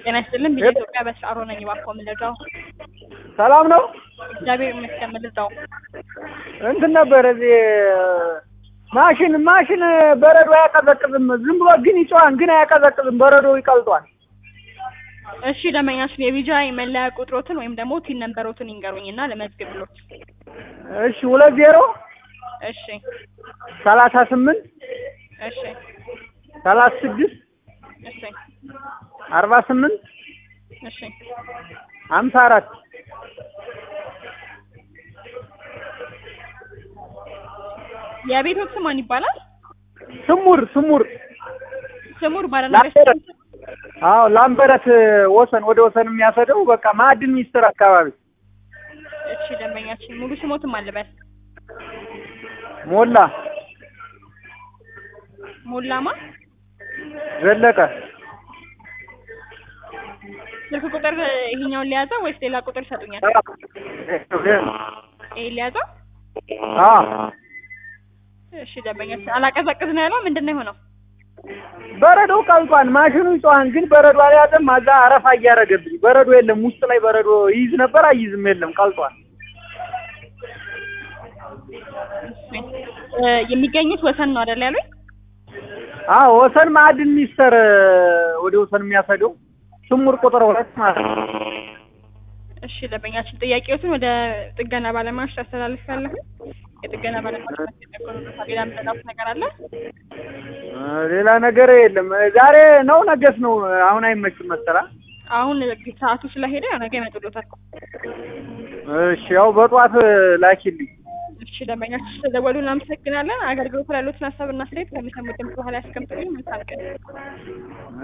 ጤና ይስጥልን ቢጀ ኢትዮጵያ በስራሮ ነኝ። እባክዎ ምን ልርዳው? ሰላም ነው። እግዚአብሔር ይመስገን። ምን ልርዳው? እንትን ነበር እዚህ ማሽን ማሽን በረዶ አያቀዘቅዝም። ዝም ብሎ ግን ይጮሃል፣ ግን አያቀዘቅዝም። በረዶ ይቀልጧል። እሺ ደንበኛችን የቢጃይ መለያ ቁጥሮትን ወይም ደግሞ ቲን ነንበሮትን ይንገሩኝና ለመዝግብሎት። እሺ ሁለት ዜሮ እሺ ሰላሳ ስምንት እሺ ሰላሳ ስድስት እሺ አርባ ስምንት እሺ ሀምሳ አራት የቤቶት ስም ማን ይባላል? ስሙር ስሙር ስሙር ባለና ላምበረት አዎ ላምበረት ወሰን ወደ ወሰን የሚያሰደው በቃ ማዕድን ሚኒስቴር አካባቢ እሺ ደንበኛችን ሙሉ ስሞትም አልበል ሞላ ሞላማ ዘለቀ ስልክ ቁጥር ይሄኛውን ሊያዘው ወይስ ሌላ ቁጥር ይሰጡኛል? ይሄ ሊያዘው። አ እሺ ደንበኛችን አላቀዘቅዝ ነው ያለው። ምንድን ነው የሆነው? በረዶ ቀልጧል። ማሽኑ ይጮሃል፣ ግን በረዶ አልያዘም። አዛ አረፋ እያደረገብኝ በረዶ የለም። ውስጥ ላይ በረዶ ይይዝ ነበር፣ አይይዝም። የለም ቀልጧል። እ የሚገኙት ወሰን ነው አይደል ያሉኝ? አዎ ወሰን ማዕድን ሚኒስቴር ወደ ወሰን የሚያሰደው ስሙር ቁጥር ሁለት ማለት ነው። እሺ ደንበኛችን ጥያቄዎትን ወደ ጥገና ባለሙያዎች ታስተላልፋለሁ። የጥገና ባለሙያዎች ማስጠቀቁ ሌላ የምጠቃት ነገር አለ? እ ሌላ ነገር የለም። ዛሬ ነው ነገስ ነው? አሁን አይመችም መሰላ። አሁን ሰዓቱ ስለሄደ ያው ነገ ይመጡልዎታል። እሺ ያው በጧት ላኪልኝ። እሺ ደንበኛችን ስለደወሉ እናመሰግናለን። አገልግሎት ላይ ያሉትን ሀሳብና አስተያየት ከሚሰሙት ድምፅ በኋላ ያስቀምጡልኝ። መልካም ቀን።